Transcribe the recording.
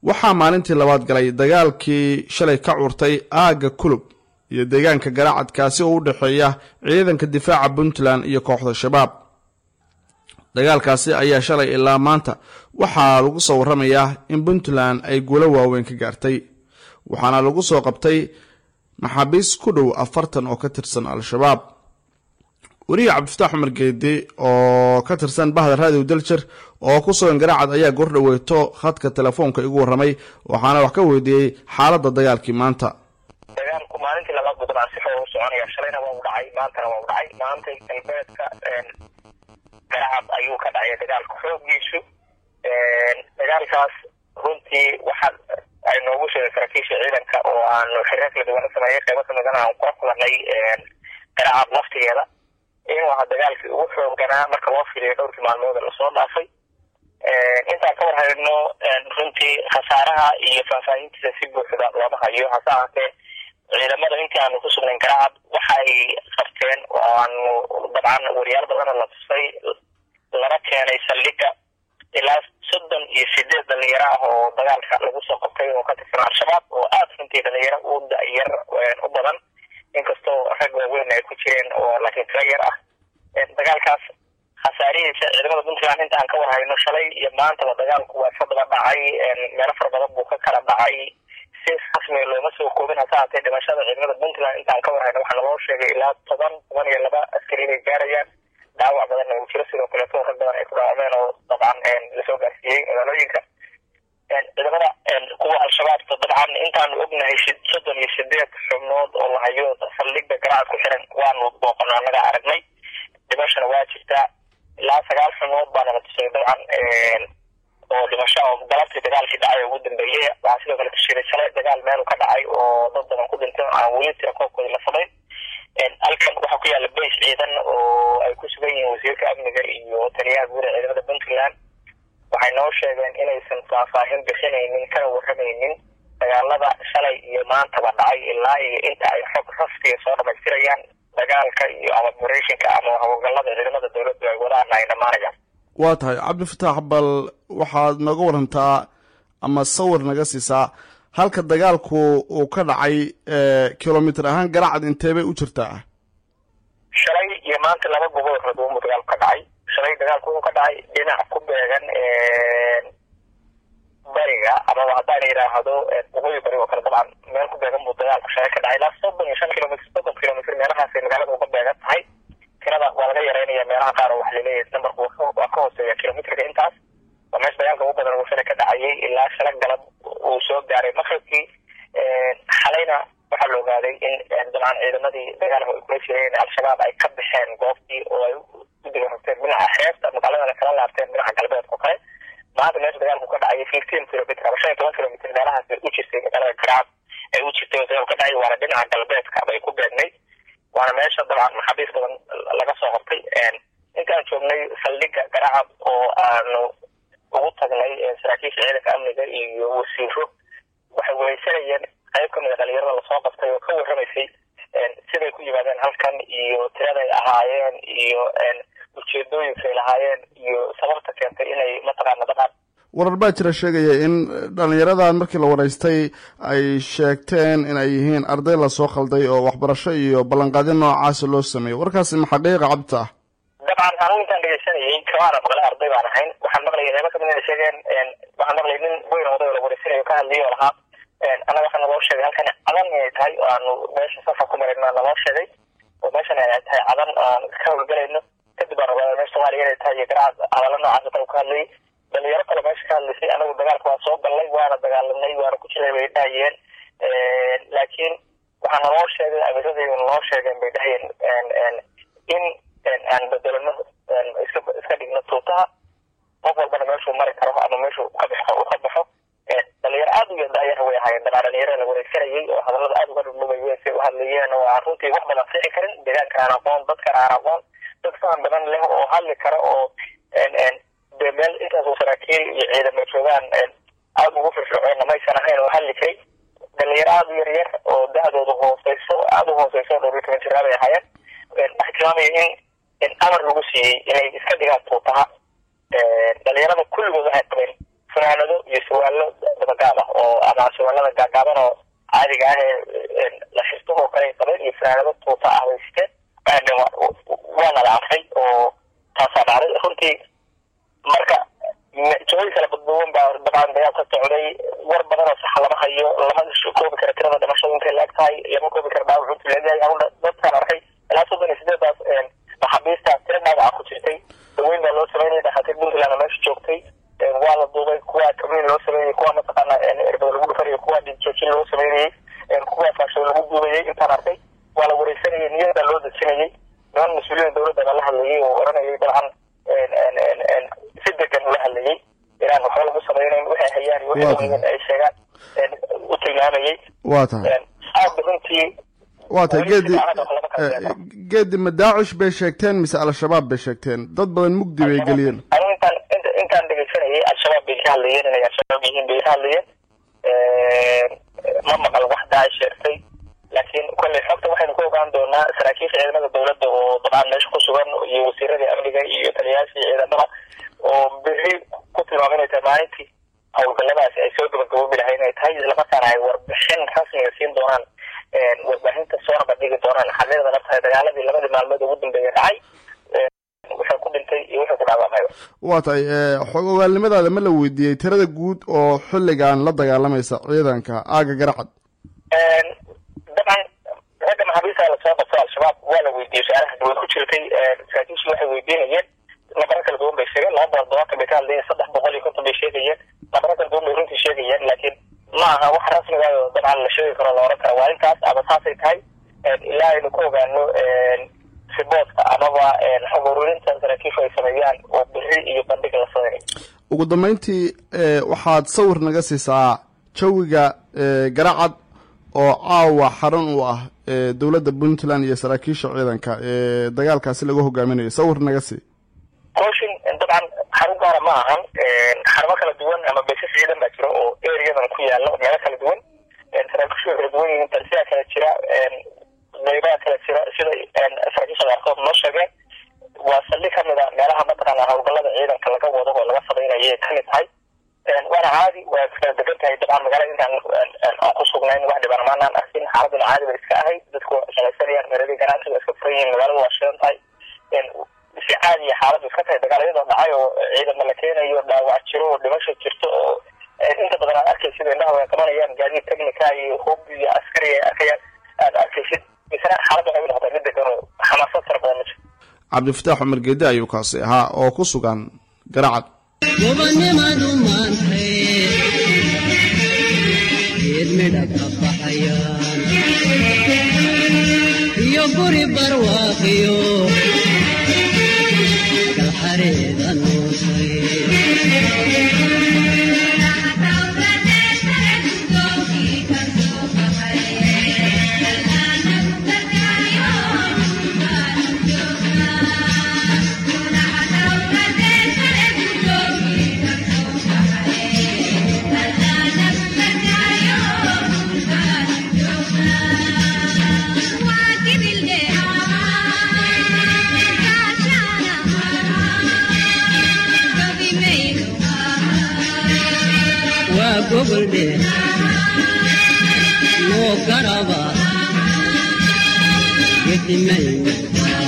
waxaa maalintii labaad galay dagaalkii shalay ka curtay aagga kulub iyo deegaanka garaacadkaasi oo u dhexeeya ciidanka difaaca puntland iyo kooxda shabaab dagaalkaasi ayaa shalay ilaa maanta waxaa lagu soo warramayaa in puntland ay guulo waaweyn ka gaartay waxaana lagu soo qabtay maxaabiis ku dhow afartan oo ka tirsan al-shabaab weriye cabdifataax cumar geedi oo ka tirsan bahda raadiw daljir oo ku sugan garaacad ayaa gordhaweeto khadka telefoonka igu warramay waxaana wax ka weydiiyey xaaladda dagaalkii maanta dagaalku maalintii labaad buu dabcan si xoog u soconaya shalayna waa u dhacay maantana waa u dhacay maantay galbeedka garacad ayuu ka dhacay dagaalka xoogiisu dagaalkaas runtii waxa ay noogu sheegay saraakiisha ciidanka oo aanu xiriir kala duwan la sameeyay qeybo kamidana aan kula kulanay garacad laftigeeda inuu ahaa dagaalkii ugu xooganaa marka loo fiiriyo dhowrkii maalmood lasoo dhaafay intaan ka war hayno runtii khasaaraha iyo faahfaahintiisa si buuxda looma hayo hase ahaatee ciidamada intii aanu ku sugnayn garacad waxa ay qabteen oo aanu dabcan wariyaal badana la tusay lana keenay saldhiga ilaa soddon iyo sideed dhalinyaro ah oo dagaalka lagu soo qabtay oo ka tirsan al-shabaab oo aada runtii dhalinyaro u da-yar u badan inkastoo rag waaweyn ay ku jireen oo laakiin tiro yar ah dagaalkaas khasaarihiisa ciidamada puntland inta aan ka warhayno shalay iyo maantaba dagaalku waa iska daba dhacay meelo fara badan buu ka kala dhacay si rasmiga looma soo koobin hase haatee dhimashada ciidamada puntland inta aan ka warhayno waxaa naloo sheegay ilaa toban toban iyo laba askari inay gaarayaan dhaawac badanna uu jiro sidoo kaleeto rag badan ay ku dhaawacmeen oo dabcan lasoo gaarsiiyey magaalooyinka ciidamada kuwa al-shabaabta dabcan intaanu ognahay soddon iyo sideed xubnood oo lahayo saldhigda garacad ku xiran waanu booqano annaga aragnay dhimashana waa jirtaa ilaa sagaal xubnood baana la tusay dabcan oo dhimasho oo galabtii dagaalkii dhacay ugu dambeeyey waxaa sidoo kale tushiray shalay dagaal meelu ka dhacay oo dad badan ku dhintay aan weli tira koobkooda la samayn halkan waxaa ku yaalla bays ciidan oo ay ku sugan yihiin wasiirka amniga iyo taliyaha guud ee ciidamada puntland waxay noo sheegeen inaysan faahfaahin bixinaynin kana warramaynin dagaalada shalay iyo maantaba dhacay ilaa iyo inta ay xog rasmiga soo dhamaystirayaan dagaalka iyo ama operatiinka ama howlgallada ciidamada dowladdu ay wadaan ay dhammaanayaan waa tahay cabdifataax bal waxaad nooga warantaa ama sawir naga siisaa halka dagaalku uu ka dhacay kilomitr ahaan garacad intee bay u jirtaa shalay iyo maanta laba gobood raduunbu dagaalku ka dhacay shalay dagaalku wuxuu ka dhacay dhinac ku beegan bariga amaba haddaan yidhaahdo waqooyi bari oo kale dabcan meel ku beegan buu dagaalku shalay ka dhacay ilaa soddon iyo shan kilomitr soddon kilomitr meelahaasay magaalada uga beegan tahay tirada waa laga yareynaya meelaha qaar oo waxa laleeyahay numberku waa ka hooseeya kilomitrka intaas waa meesha dagaalka ugu badan uu shalay ka dhacayay ilaa shala galab uu soo gaaray maqribkii xalayna waxaa la ogaaday in dabcan ciidamadii dagaalka ay kula jireen al-shabaab ay ka baxeen goobtii oo ay u digarogteen dhinaca xeebta magaaladana kala laabteen dhinaca galbeedka kale maanta meesha dagaalku ka dhacay fifteen kilomitr ama shan iyo toban kilomitr meelahaas bay u jirtay magaalada garaab ay u jirtay oo dagaalku ka dhacay waana dhinaca galbeedka bay ku beegnayd waana meesha dabcan maxaabiis badan laga soo qabtay intaan joognay saldhiga garacad oo aanu ugu tagnay saraakiisha ciidanka amniga iyo wasiiro waxay weysanayeen qayb kamid a dhalinyarada lasoo qabtay oo ka warramaysay siday ku yimaadeen halkan iyo tiraday ahaayeen iyo ujeedooyinkay lahaayeen iyo sababta keentay inay mataqaana dabcan warar baa jira sheegaya in dhalinyaradan markii la waraystay ay sheegteen in ay yihiin arday lasoo khalday oo waxbarasho iyo ballanqaadyo noocaasa loo sameeyey warkaasi ma xaqiiqa cabdi ah dabcan anugu intaan dhegeysanayay kamaana maqlay arday baan ahayn waxaan maqlayay reebo kamid inay sheegeen waxaan maqlayay nin weyn oday oo la wareysanayo ka hadlayay oo lahaa annaga waxaa naloo sheegay halkan cadan inay tahay oo aanu meesha safar ku marayno naloo sheegay oo meeshan ay tahay cadan aan ka howlgalayno kadib baan ogaada meesha soomaaliya inay tahay iyo garacad hadalla noocaas oo kale ka hadlayay dhalinyaro kale meesha ka hadlaysay anagu dagaalka waa soo gallay waana dagaalanay waana ku jiray bay dhahayeen laakiin waxaa naloo sheegay amiradayda naloo sheegeen bay dhahayeen in aan bedelano iska iska dhigno tuutaha qof walbana meeshuu mari karo ama meeshuu ka baxo u ka baxo dhalinyaro aada u yadaayana way ahaayeen dabaa dhalinyaro la wareegsanayay oo hadallada aada uga dhudhumayeen say u hadlayeen oo aan runtii wax badan fici karin deegaanka aan aqoon dadkan aan aqoon dad faham badan leh oo hadli kara oo dee meel intaasoo saraakiil iyo ciidamo joogaan aada ugu firfircoonna maysan ahayn oo hadli jiray dhalinyaro aada u yaryar oo da-dooda hooseyso aada u hooseyso dhowr iyo toban jiraa bay ahaayeen waxay tilmaamaya in amar lagu siiyey inay iska dhigaan tuutaha dhalinyarada kulligood waxay qabeen funaanado iyo surwaallo dabagaab ah oo ama surwaalada gaagaaban oo caadiga ah ee la xirto oo kale ay qabeen iyo funaanado tuuta ah bay siteen waana la arkay oo taasaa dhacday runtii marka jooyin kala badduwan baa dabcan dagaal ka socday war badan oo saxa lama hayo lama koobi kara tirada dhimashada intay la eg tahay lama koobi kara dhaawac intuu leeyahay awna dadkaan arkay ilaa soddon iyo sideedaas maxaabiista tira dhaawaca ku jirtay daweyn baa loo sameynaya dhakhaatiir puntland meesha joogtay waa la duubay kuwa kamin loo sameynayay kuwa mataqaana erbada lagu dhufanayay kuwa dhijoojin loo sameynayay kuwa faashada lagu duubayay intaan arkay waa la wareysanayay niyada loo dejinayay niman mas-uuliyiin dowladda baa la hadlayay oo oranayay dabcan si degan ula hadlayay inaan waxba lagu sameynayn waxay hayaan iyo waxay ay sheegaan u tilmaamayay waa tahay aada runtii waa tahay geedi geedi ma daacish bay sheegteen mise al-shabaab bay sheegteen dad badan mugdi bay geliyeen anigu intaan intaan dhegeysanayay al-shabaab bay ka hadlayeen inay al-shabaab yihiin bay ka hadlayeen ma maqal wax daacish sheegtay laakiin kolley xogta waxaynu ku ogaan doonaa saraakiisha ciidamada dowladda oo dabcan meesha ku sugan iyo wasiiradii amniga iyo taliyayaashii ciidamada oo beri ku tilmaamay inay tahay maalintii howlgalladaasi ay soo gabagaboobi lahay inay tahay islamarkaana ay warbixin rasmiga siin doonaan warbaahinta soona bandhigi doonaan xaqiiqda naftahay dagaaladii labadii maalmood ugu dambeeya dhacay wuxuu ku dhintay iyo wuxuu ku dhaawacmay waa tahay xog ogaalnimadaada ma la weydiiyey tirada guud oo xilligan la dagaalamaysa ciidanka aaga garacad dabcan ragga maxaabiista lasoo qabto al-shabaab waa la weydiiyey su-aalahaas way ku jirtay saraakiishu waxay weydiinayeen nabaro kala duwan bay sheegeen laba boqol todobaatan bay ka hadlayeen saddex boqol iyo konton bay sheegayeen nabaro kala duwan bay runtii sheegayeen laakiin ma aha wax rasmiga oo dabcan la sheegi karo la oran kara waa intaas ama saasay tahay ilaa aynu ku ogaano riboodka amaba xog ururinta saraakiishu ay sameeyaan oo biri iyo bandhig la sameynayo ugu dambeyntii waxaad sawir naga siisaa jawiga garacad oo caawa xarun u ah dowladda puntland iyo saraakiisha ciidanka ee dagaalkaasi lagu hogaaminayo sawir naga sii cooshin dabcan xarun gaara ma ahan xarumo kala duwan ama baysas ciidan baa jiro oo areadan ku yaala meelo kala duwan saraakiishu way kala duwan yihiin talsiyaa kala jira qeybaha kala jira sida saraakiisha qaarkood noo sheegeen waa saldhig kamid a meelaha mataqaana howlgallada ciidanka laga wado oo laga sameynayay kamid tahay waana caadi waa iskala degan tahay dabcan magaalada intaan aan ku sugnayn wax dhibaan maanaan arkin xaaladuna caadi bay iska ahayd dadku shaqaysanayaan meeladii ganacsiga iska furan yihiin magaalada waa shidan tahay si caadiya xaaladu iska tahay dagaalyadoo dhacay oo ciidama la keenayo dhaawac jiro oo dhimasho jirto oo inta badan aad arkaysid indhaha way qabanayaan gaadiid technica iyo hub iyo askari ay arkayaan aad arkaysid misena xaaladda waxay u noqotay mid degan oo xamaasad fara badan ma jirto cabdifataax cumar geede ayuu kaasi ahaa oo ku sugan garacad gobonnimadu maantay geed midha ka baxayaan iyo guri barwaaqiyo galxareeda noosay waa goboldhe loo garaba gedimayo